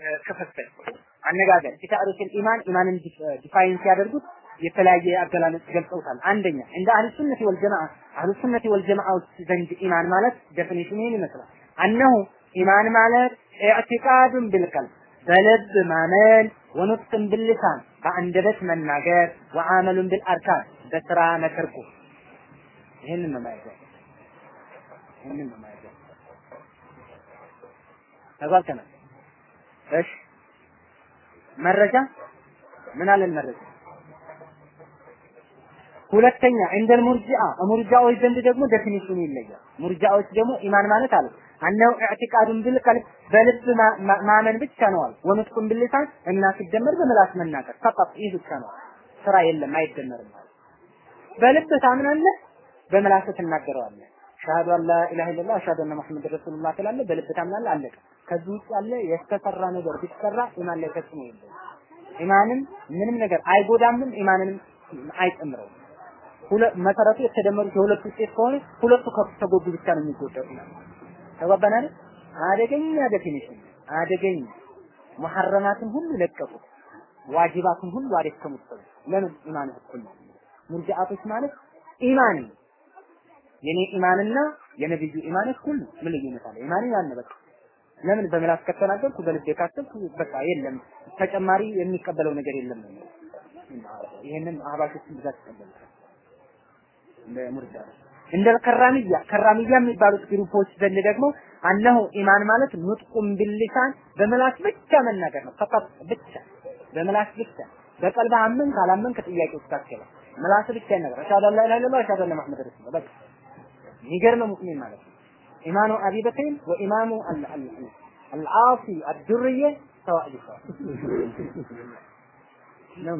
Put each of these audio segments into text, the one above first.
ክፍፍል አነጋገር ፊታሪክ ኢማን ኢማንን ዲፋይን ሲያደርጉት የተለያየ አገላለጽ ገልጸውታል። አንደኛ እንደ አህሉ ሱነቲ ወል ጀማዓ አህሉ ሱነቲ ወል ጀማዓዎች ዘንድ ኢማን ማለት ዴፊኒሽን ይህን ይመስላል። አነሁ ኢማን ማለት ኢዕቲቃዱን ቢልቀልብ በልብ ማመን ወኑጥቅን ብልሳን በአንደበት መናገር ወአመሉን ቢልአርካን በስራ መተርኩ ይህንን ነው ማለት ይህንን ነው ማለት ተጓልተናል። እሺ መረጃ ምን አለን መረጃ ሁለተኛ እንደ ሙርጂአ ሙርጂአዎች ዘንድ ደግሞ ዴፊኒሽኑ ይለያል። ሙርጂአዎች ደግሞ ኢማን ማለት አለ አነው ኢዕቲቃዱን ቢልቀልብ በልብ ማመን ብቻ ነው አለ ወንጥቁን ቢልሳን እና ሲደመር በምላስ መናገር ፈቀጥ ይህ ብቻ ነው ስራ የለም አይደመርም ማለት በልብ ታምናለህ በምላስ ትናገረዋለህ ሻሃዱ አላ ኢላሀ ኢለላህ አሽሀዱ አነ ሙሐመድ ረሱሉላህ ትላለህ በልብ ታምናለህ አለቀ ከዚህ ውጭ ያለ የተሰራ ነገር ቢሰራ ኢማን ላይ ፈጽሞ የለም ኢማንን ምንም ነገር አይጎዳምም ኢማንንም አይጨምረውም ሁለ መሰረቱ የተደመሩት የሁለቱ ውጤት ከሆነ ሁለቱ ከተጎዱ ብቻ ነው የሚጎዳው ኢማን ተባባናል አደገኛ ዴፊኒሽን አደገኛ መሐረማትን ሁሉ ለቀቁት ዋጅባትን ሁሉ አደከሙት ሰው ለምን ኢማን እኩል ነው ሙርጂአቶች ማለት ኢማን የኔ ኢማንና የነብዩ ኢማን እኩል ነው ምን ልዩነት አለ ኢማን ያን በቃ ለምን በምላስ ከተናገርኩ በልቤ ካሰብኩ በቃ የለም ተጨማሪ የሚቀበለው ነገር የለም ነው ይሄንን አህባሾችን ብዛት ይቀበሉታል እንደ ሙርጃ እንደ ከራሚያ ከራሚያ የሚባሉት ግሩፖች ዘንድ ደግሞ አነሁ ኢማን ማለት ኑጥቁም ቢልሊሳን በምላስ ብቻ መናገር ነው ፈቃት ብቻ በምላስ ብቻ በቀልብ አመን ካላመን ከጥያቄ ውስጥ ታከለ ምላስ ብቻ ይነገር አሻዱ አላ ኢላሀ ኢለላህ አሻዱ አነ መሐመድ ረሱሉላህ በቃ የሚገርም ሙእሚን ማለት ነው ኢማኑ አቢ በክር ወኢማሙ አልዓሲ አድርየ ሰዋእ ቢሰዋ ነው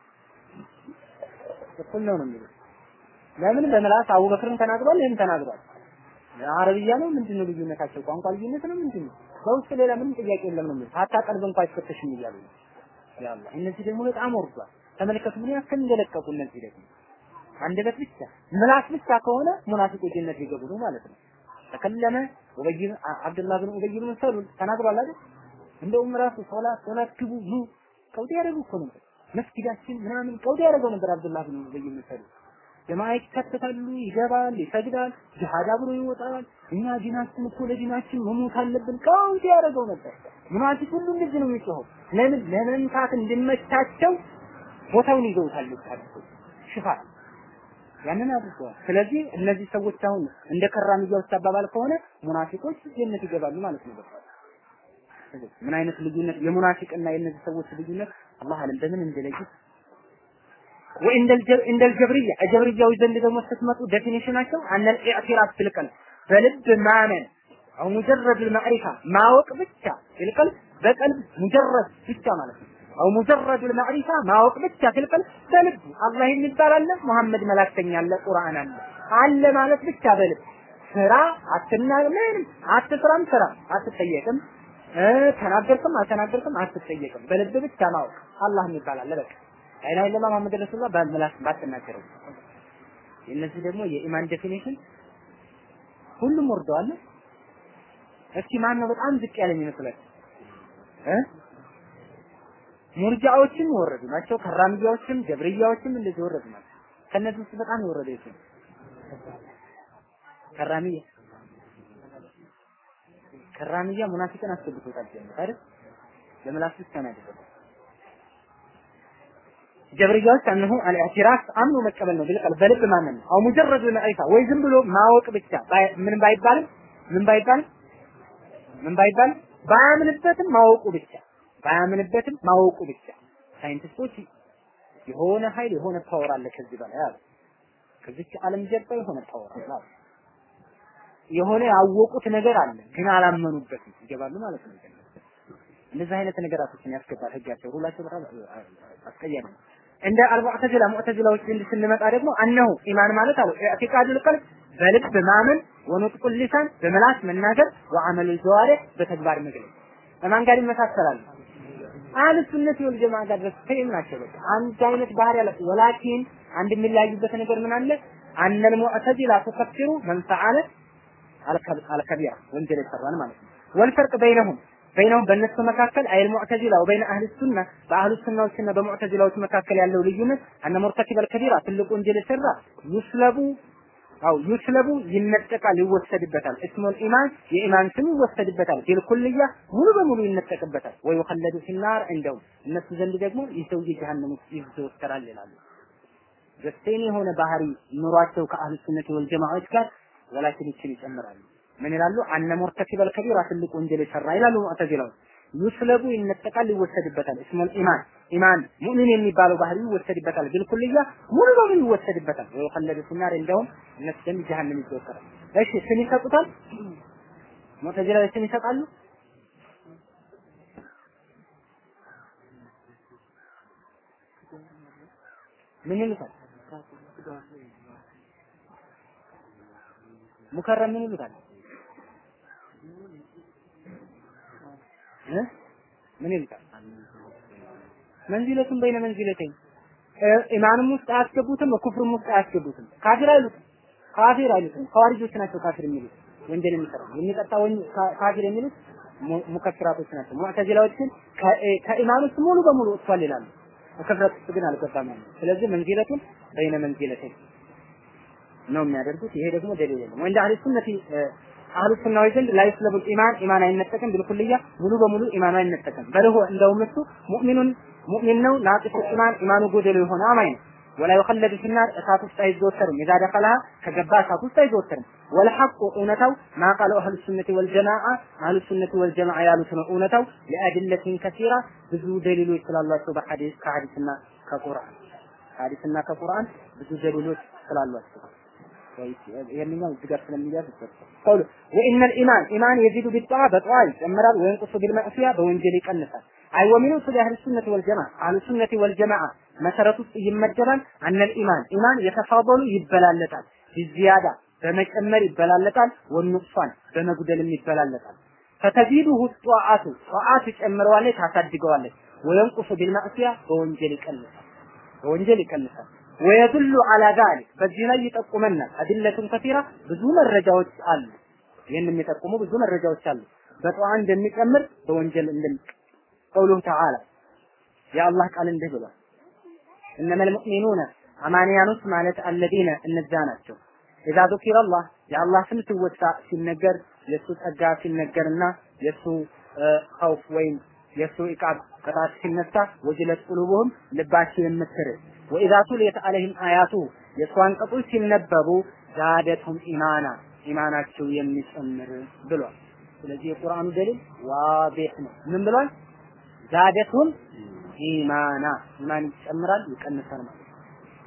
እኩል ነው ነው የሚሉት ለምን በምላስ አቡበክርን ተናግሯል ይህም ተናግሯል አረብያ ነው ምንድን ነው ልዩነታቸው ቋንቋ ልዩነት ነው ምንድን ነው በውስጥ ሌላ ምንም ጥያቄ የለም ነው የሚሉት ሀታ ቀልብ እንኳን አይፈተሽም እያሉ ነው ያላ እነዚህ ደግሞ በጣም ወርዷል ተመልከቱ ምን ያክል እንደለቀቁ እነዚህ ደግሞ አንደበት ብቻ ምላስ ብቻ ከሆነ ሙናፊቆች ጀነት ሊገቡ ነው ማለት ነው ተከለመ ኡበይ አብዱላህ ብን ኡበይ ብን ሰሉል ተናግሯል አይደል እንደውም ራሱ ሶላት ሶላት ግቡ ኑ ቀውጤ ያደረጉ እኮ ነበር መስጊዳችን ምናምን ቀውጤ ያደረገው ነበር አብዱላህ ብን ኡበይ ብን ሰሉል ጀማ ይከተታሉ ይገባል ይሰግዳል ጂሃድ አብሮ ይወጣል እኛ ዲናችን እኮ ለዲናችን መሞት አለብን ቀውጤ ያደረገው ነበር ሙናፊቅ ሁሉ እንደዚህ ነው የሚጮኸው ለምን ለመምታት እንዲመቻቸው ቦታውን ይዘውታል ታዲያ ሽፋን ያንን አድርገዋል። ስለዚህ እነዚህ ሰዎች አሁን እንደ ከራሚያዎች አባባል ከሆነ ሙናፊቆች ጀነት ይገባሉ ማለት ነው። በቃ ምን አይነት ልዩነት የሙናፊቅና የእነዚህ ሰዎች ልዩነት አላህ አለም በምን እንደለዩት ወእንደ الجبرية الجبرية ዘንድ ደግሞ ስትመጡ ዴፊኒሽናቸው አነ الإعتراف بالقلب በልብ ማመን አው ሙጀረድ المعرفة ማወቅ ብቻ بالقلب በቀልብ ሙጀረድ ብቻ ማለት ነው። አው ሙጀረድ المعرفة ማወቅ ብቻ بالقلب በልብ አላህ የሚባል አለ፣ መሐመድ መላክተኛ አለ፣ ቁርአን አለ አለ ማለት ብቻ በልብ ስራ አትናገር፣ ምንም አትስራም፣ ስራ አትጠየቅም፣ ተናገርክም አልተናገርክም አትጠየቅም። በልብ ብቻ ማወቅ አላህ የሚባል አለ በቃ ላኢላሀ ኢለላህ መሐመድ ረሱሉላህ በምላስ ባትናገረው። የእነዚህ ደግሞ የኢማን ዴፊኒሽን ሁሉም ወርደዋል። እስኪ ማን ነው በጣም ዝቅ ያለ የሚመስላችሁ እ ሙርጃዎችም የወረዱ ናቸው። ከራምያዎችም ጀብርያዎችም እንደዚህ የወረዱ ናቸው። ከነዚህ ውስጥ በጣም የወረደ የቱ ነው? ከራሚያ ከራሚያ ሙናፊቅን አስገብቶታል ጀነት አይደል? ለምላስ ብቻ ነው ያደረገው። ጀብርያዎች አንሁ አልኢዕቲራፍ አምኖ መቀበል ነው ቢልቀል በልብ ማመን ነው። አው ሙጀረድ መዕሪፋ ወይ ዝም ብሎ ማወቅ ብቻ ምን ባይባልም ምን ባይባልም ምን ባይባልም ባያምንበትም ማወቁ ብቻ ባያምንበትም ማወቁ ብቻ ሳይንቲስቶች የሆነ ኃይል የሆነ ፓወር አለ ከዚህ በላይ አሉ። ከዚች ዓለም ጀርባ የሆነ ፓወር አለ አሉ። የሆነ ያወቁት ነገር አለ ግን አላመኑበትም ይገባሉ ማለት ነው። እንደዚህ አይነት ነገራቶችን ያስገባል ህጋቸው ሁላቸው በጣም አስቀያሚ ነው። እንደ አልሙዕተዚላ ሙዕተዚላዎች ዘንድ ስንመጣ ደግሞ አነሁ ኢማን ማለት አሉ ኢዕቲቃዱል ቀልብ በልብ ማመን ወኑጥቁል ሊሳን በመላስ መናገር ወዐመሉ ጀዋሪህ በተግባር መግለጽ ከማን ጋር ይመሳሰላሉ? አህለ ሱነት ወል ጀማዓ ጋር ድረስ ሴም ናቸው። በቃ አንድ አይነት ባህሪ ያላቸው ወላኪን አንድ የሚለያዩበት ነገር ምን አለ? አነል ሙዕተዚላ ተከፍሩ መን ፈዓለ አልከቢራ ወንጀል የሰራን ማለት ነው። ወልፈርቅ በይነሁም በይነውም በእነሱ መካከል አይል ሙዕተዚላ ወበይነ አህል ሱና በአህሉ ሱናዎችና በሙዕተዚላዎች መካከል ያለው ልዩነት አነ ሙርተኪበል ከቢራ ትልቁ ወንጀል የሰራ ዩስለቡ አው ዩስለቡ ይነጠቃል፣ ይወሰድበታል። እስሙል ኢማን የኢማን ስም ይወሰድበታል። ቢልኩልያ ሙሉ በሙሉ ይነጠቅበታል። ወይ ወኸለዱ ፊናር እንደውም እነሱ ዘንድ ደግሞ ይህ ሰውዬ ጀሃነም ውስጥ ይዘወተራል ይላሉ። ዘሴን የሆነ ባህሪ ኑሯቸው ከአህሉ ሱነት ወል ጀማዓዎች ጋር ወላኪን ይችን ይጨምራሉ። ምን ይላሉ? አነ ሙርተኪበል ከቢራ ትልቅ ወንጀል የሰራ ይላሉ ሙዕተዚላዎች። ዩስለቡ ይነጠቃል፣ ይወሰድበታል። እስሙል ኢማን ኢማን ሙእሚን የሚባለው ባህሪ ይወሰድበታል። ቢልኩልያ ሙሉ በሙሉ ይወሰድበታል። ወይ ወኸለዱ ፊናር እንደውም እነሱ ዘንድ ጀሃነም ይዘወተራል። እሺ ስም ይሰጡታል። ሙዕተዚላዎች ስም ይሰጣሉ። ምን ይሉታል? ሙከረም ምን ይሉታል? እ ምን ይሉታል? መንዚለቱን በይነ መንዚለተኝ ኢማንም ውስጥ አያስገቡትም፣ ኩፍርም ውስጥ አያስገቡትም። ካፊር አይሉትም፣ ካፊር አይሉትም። ኸዋሪጆች ናቸው ካፊር የሚሉት ወንጀል የሚሰራ የሚቀጣ ካፊር የሚሉት ሙከፍራቶች ናቸው። ሙዕተዚላዎች ግን ከኢማን ውስጥ ሙሉ በሙሉ ወጥቷል ይላሉ። ከክፍረት ውስጥ ግን አልገባም ያለው። ስለዚህ መንዚለቱን በይነ መንዚለተኝ ነው የሚያደርጉት። ይሄ ደግሞ ደሊል የለም። ወንደ አህሉ ሱነቲ አህሉ ሱናዊ ዘንድ ላይ ስለቡል ኢማን ኢማን አይነጠቅም፣ ቢልኩልያ ሙሉ በሙሉ ኢማኑ አይነጠቅም። በልሆ እንደውም እሱ ሙእሚኑን ሙእሚን ነው፣ ናቂሱ ኢማን ኢማኑ ጎደሎ የሆነ አማኝ ነው። ወላ ይኸለዱ ፊናር እሳት ውስጥ አይዘወተርም። ኢዛ ደኸለሃ ከገባ እሳት ውስጥ አይዘወተርም። ወልሐቁ እውነታው ማ ቃለው አህሉ ሱነቲ ወልጀማዓ አህሉ ሱነቲ ወልጀማዓ ያሉት ነው እውነታው ለአድለቲን ከሲራ ብዙ ደሊሎች ስላሏቸው በሐዲስ ከሐዲስና ከቁርአን ከሐዲስና ከቁርአን ብዙ ደሊሎች ስላሏቸው ይሄንኛው እዚህ ጋር ስለሚያዝ ቀውሉ ወኢነል ኢማን ኢማን የዚዱ ቢጣዓ በጠዋ ይጨምራል፣ ወይንቁሱ ቢልመዕሲያ በወንጀል ይቀንሳል። አይ ወሚኑ ስለ አህሉ ሱነቲ ወልጀማዓ አህሉ ሱነቲ ወልጀማዓ መሰረት ውስጥ ይመደባል። አነል ኢማን ኢማን የተፋበሉ ይበላለጣል፣ ቢዚያዳ በመጨመር ይበላለጣል፣ ወንቁሷን በመጉደልም ይበላለጣል። ፈተዚዱሁ ጧዓቱ ጧዓት ይጨምረዋለች፣ ታሳድገዋለች። ወየንቁሱ ቢልመዕሲያ በወንጀል ይቀንሳል፣ በወንጀል ይቀንሳል። ወየዱሉ አላ ዛሊክ በዚህ ላይ ይጠቁመናል። አድለቱን ከሲራ ብዙ መረጃዎች አሉ። ይህን የሚጠቁሙ ብዙ መረጃዎች አሉ። በጠዋ እንደሚጨምር በወንጀል እንደሚ ቀውሉሁ ተዓላ የአላህ ቃል እንዲህ ብሏል። እነመል ሙእሚኑነ አማንያኖች ማለት አለዚነ እነዛ ናቸው። ኢዛ ዙኪረ አላህ የአላህ ስም ሲወሳ ሲነገር የእሱ ጸጋ ሲነገርና የእሱ ኸውፍ ወይም የእሱ ኢቃብ ቅጣት ሲነሳ ወጅለት ቁሉቡሁም ልባቸው የምትርቅ ወኢዛ ቱሊየት አለይሂም አያቱ የእሱ አንቀጾች ሲነበቡ ዛደቱም ኢማና ኢማናቸው የሚጨምር ብሏል። ስለዚህ የቁርአኑ ደሊል ዋዲህ ነው። ምን ብሏል? ዛደቱም ኢማና ኢማን ይጨምራል ይቀንሳል ማለት ነው።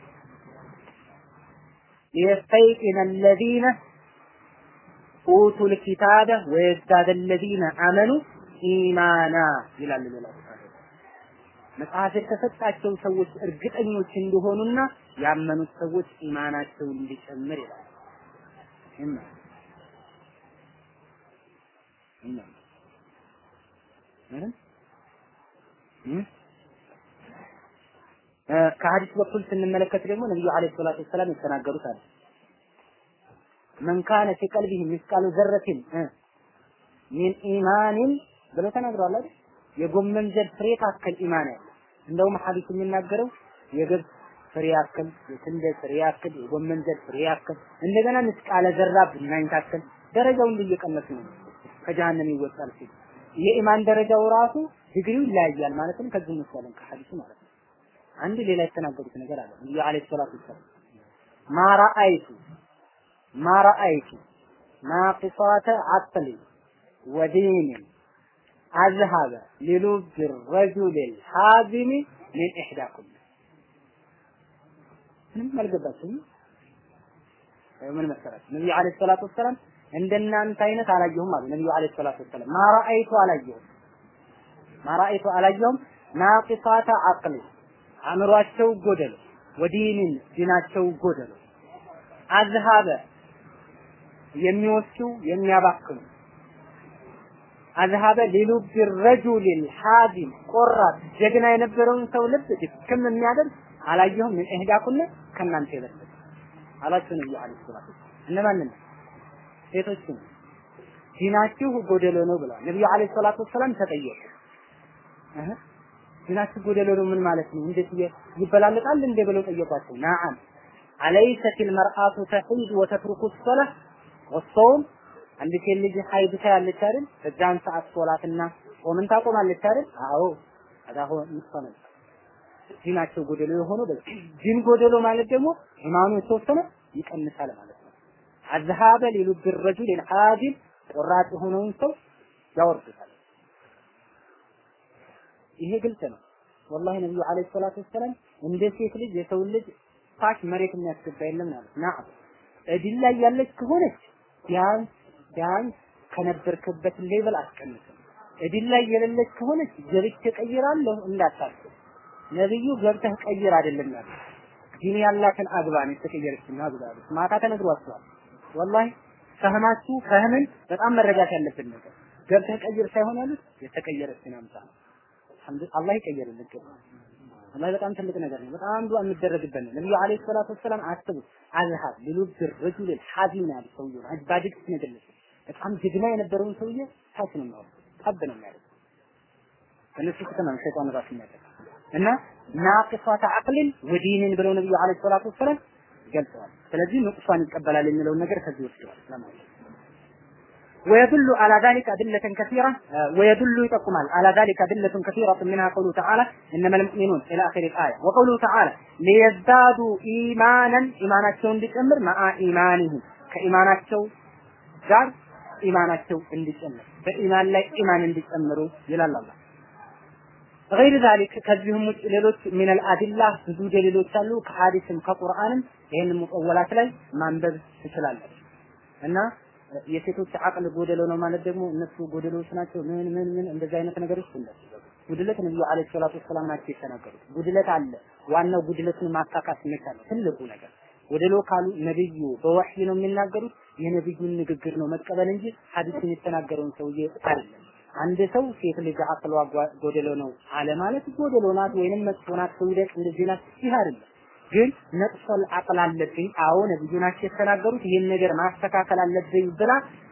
ሊየስተይቂነ አለዚነ ኡቱል ኪታበ ወየዝዳደ አለዚነ አመኑ ኢማና ይላል ሌላ መጽሐፍ የተሰጣቸው ሰዎች እርግጠኞች እንደሆኑና ያመኑት ሰዎች ኢማናቸው እንዲጨምር ይላል። እና እና ከሐዲስ በኩል ስንመለከት ደግሞ ነብዩ አለይሂ ሰላቱ ወሰላም የተናገሩት አለ መን ካነ ፊ ቀልቢሂ ሚስቃሉ ዘረቲን ሚን ኢማኒን ብለው ተናግረዋል አይደል? የጎመን ዘር ፍሬ ታክል ኢማን ያለ እንደውም ሐዲስ የሚናገረው የገብስ ፍሬ ያክል፣ የስንዴ ፍሬ ያክል፣ የጎመን ዘር ፍሬ ያክል እንደገና ምስቃለ ዘራ ብናኝ ታክል ደረጃው እንዲህ እየቀነሱ ነው ከጀሃነም ይወጣል ሲል የኢማን ደረጃው ራሱ ዲግሪው ይለያያል ማለትም ከዚህ እንወስዳለን ከሐዲሱ ማለት ነው። አንድ ሌላ የተናገሩት ነገር አለ ነብዩ አለይሂ ሰላቱ ወሰላም ማራአይቱ ማራአይቱ ናቂሳተ አቅሊ ወዲን አዝሀበ ሊሉብ ረጁል ሐዚም ሚን ኢሕዳኩም ምንም አልገባችሁም። ምን መሰላችሁ ነብዩ አለይሂ ሰላቱ ወሰላም እንደናንተ አይነት አላየሁም አሉ ነብዩ አለይሂ ሰላቱ ወሰላም ማራአይቱ አላየሁም ማራአይቱ አላየሁም ናቂሳተ አቅሊ አእምሯቸው ጎደሎ ወዲንን ዲናቸው ጎደሎ አዝሀበ የሚወስዱ የሚያባክኑ አዝሀበ ሊሉብ ረጁል ሐዚም ቆራጥ ጀግና የነበረውን ሰው ልብ ድክም የሚያደርግ አላየሁም ምን እህዳኩነ ከእናንተ የበለጠ አላችሁ ነብዩ አለይሂ ሰላቱ እነማንን ሴቶችን ዲናችሁ ጎደሎ ነው ብለዋል ነብዩ አለይሂ ሰላቱ ወሰላም ተጠየቁ እህ ዲናችሁ ጎደሎ ነው ምን ማለት ነው እንዴት ይበላለጣል እንደ ብለው ጠየቋቸው ነዓም አለይሰት المرأة تحيض وتترك الصلاة والصوم አንድ ሴት ልጅ ሀይድ ታያለች አይደል በዛን ሰዓት ሶላትና ጾምን ታቆማለች አይደል አዎ አዳሁ ምሳነ ዲናቸው ጎደሎ የሆነው በዚህ ዲን ጎደሎ ማለት ደግሞ ኢማኑ የተወሰነ ይቀንሳል ማለት ነው አዝሃበ ሊሉብ الرجل الحاجب ቆራጥ የሆነውን ሰው ያወርዱታል ይሄ ግልጽ ነው ወላሂ ነብዩ አለይሂ ሰላቱ ወሰለም እንደ ሴት ልጅ የሰው ልጅ ታች መሬት የሚያስገባ የለም ማለት ናም እድል ላይ ያለች ከሆነች ቢያንስ ቢያንስ ከነበርክበት ሌቭል አስቀንስም እድል ላይ የሌለች ከሆነች ገብቼ ቀይራለሁ እንዳታስብ ነብዩ ገብተህ ቀይር አይደለም ያለው ዲን ያላትን አግባን የተቀየረችና አግባን ማታ ተነግሯቸዋል ወላሂ ፈህማችሁ ፈህምን በጣም መረዳት ያለብን ነገር ገብተህ ቀይር ሳይሆን ያሉት የተቀየረችን አምጣ ነው አላህ ይቀየርልን ወላሂ በጣም ትልቅ ነገር ነው። በጣም ዱዓ የሚደረግበት ነው። ነብዩ አለይሂ ሰላቱ ወሰላም አስቡ አዝሃብ ሊሉብ ረጁል ሐዚም ነው ያሉት ሰውዬው አጅባድግ ነገለች በጣም ጀግና የነበረውን ሰውዬ ታች ነው የሚያወጣው ጠብ ነው የሚያደርገው እነሱ ከተማ ሸይጣን ራሱ የሚያደርገው እና ናቅሷተ አቅልን ወዲንን ብለው ነብዩ አለይሂ ሰላቱ ወሰላም ገልጸዋል። ስለዚህ ንቁሷን ይቀበላል የሚለውን ነገር ከዚህ ወስደዋል ለማለት ويدل على ذلك أدلة كثيرة ويدل يتقمال على ذلك أدلة كثيرة منها قوله تعالى إنما المؤمنون إلى آخر الآية وقوله تعالى ليزدادوا إيمانا إيماناتهم بتأمر مع إيمانهم كإيماناتهم ጋር ኢማናቸው እንዲጨምር በኢማን ላይ ኢማን እንዲጨምሩ ይላል አላህ። غير ذلك ከዚህም ውጭ ሌሎች من الأدلة ብዙ ደሊሎች አሉ ከሐዲስም ከቁርአንም ይህን ሙቀወላት ላይ ማንበብ ትችላለች እና የሴቶች አቅል ጎደሎ ነው ማለት ደግሞ እነሱ ጎደሎች ናቸው ምን ምን ምን እንደዚህ አይነት ነገሮች እንደሱ ጉድለት ነብዩ አለይሂ ሰላቱ ወሰላም ናቸው የተናገሩት ጉድለት አለ ዋናው ጉድለቱን ማካካት መቻል ትልቁ ነገር ጎደሎ ካሉ ነብዩ በወህይ ነው የሚናገሩት የነብዩን ንግግር ነው መቀበል እንጂ ሐዲስን የተናገረውን ሰውዬ አይደለም አንድ ሰው ሴት ልጅ አቅሏ ጎደሎ ነው አለ ማለት ጎደሎ ናት ወይንም መጥፎ ናት ትውደቅ እንደዚህ ናት ይህ አይደለም ግን ነቅሶል አቅል አለብኝ አዎ ነብዩ ናቸው የተናገሩት ይህን ነገር ማስተካከል አለብኝ ብላ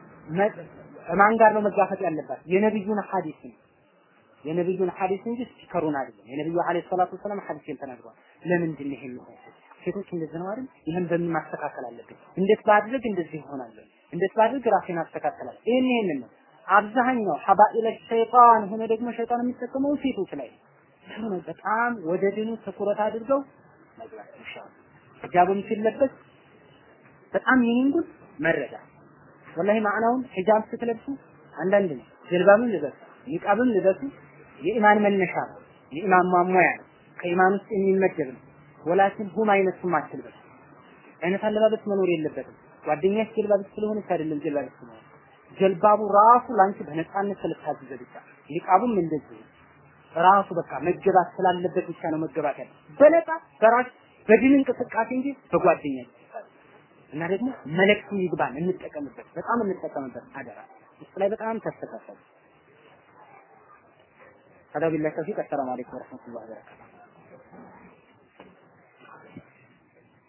ማን ጋር ነው መጋፈጥ ያለባት የነብዩን ሐዲስ ነው የነብዩን ሐዲስ እንጂ ስቲከሩን አይደለም የነብዩ አለይሂ ሰላቱ ወሰላም ሐዲስን ተናግረዋል ለምንድን ነው ይሄን ሴቶች እንደዚህ ነው አይደል ይሄን በምን ማስተካከል አለብኝ እንዴት ባድርግ እንደዚህ ይሆናል እንዴት ባድርግ ራሴን አስተካከላለሁ ይሄን ይሄን ነው አብዛኛው ሐባኢለ ሸይጣን ሆነ ደግሞ ሸይጣን የሚጠቀመው ሴቶች ላይ ነው በጣም ወደ ድኑ ትኩረት አድርገው መግባት ይሻላል ሂጃብም ሲለበስ በጣም ይህንጉን መረዳት ወላሂ ማዕናውን ሂጃብ ስትለብሱ አንዳንድ ነው ጀልባብም ልበሱ ኒቃብም ልበሱ የኢማን መነሻ ነው የኢማን ማሟያ ነው ከኢማን ውስጥ የሚመደብ ነው ወላኪን ሁም አይነቱም አትልበሱ አይነት አለባበስ መኖር የለበትም ጓደኛሽ ጀልባብስ ስለሆነች አይደለም ጀልባብስ ነው ጀልባቡ ራሱ ላንቺ በነፃነት ስለታዘዘ ብቻ ኒቃቡም እንደዚህ ራሱ በቃ መገባት ስላለበት ብቻ ነው መገባት ያለ በነፃ በራስ በድን እንቅስቃሴ እንጂ በጓደኛ እና ደግሞ መልእክቱ ይግባን እንጠቀምበት በጣም እንጠቀምበት አደራ ውስጥ ላይ በጣም ተስተካከለ هذا بالله التوفيق السلام عليكم ورحمه الله وبركاته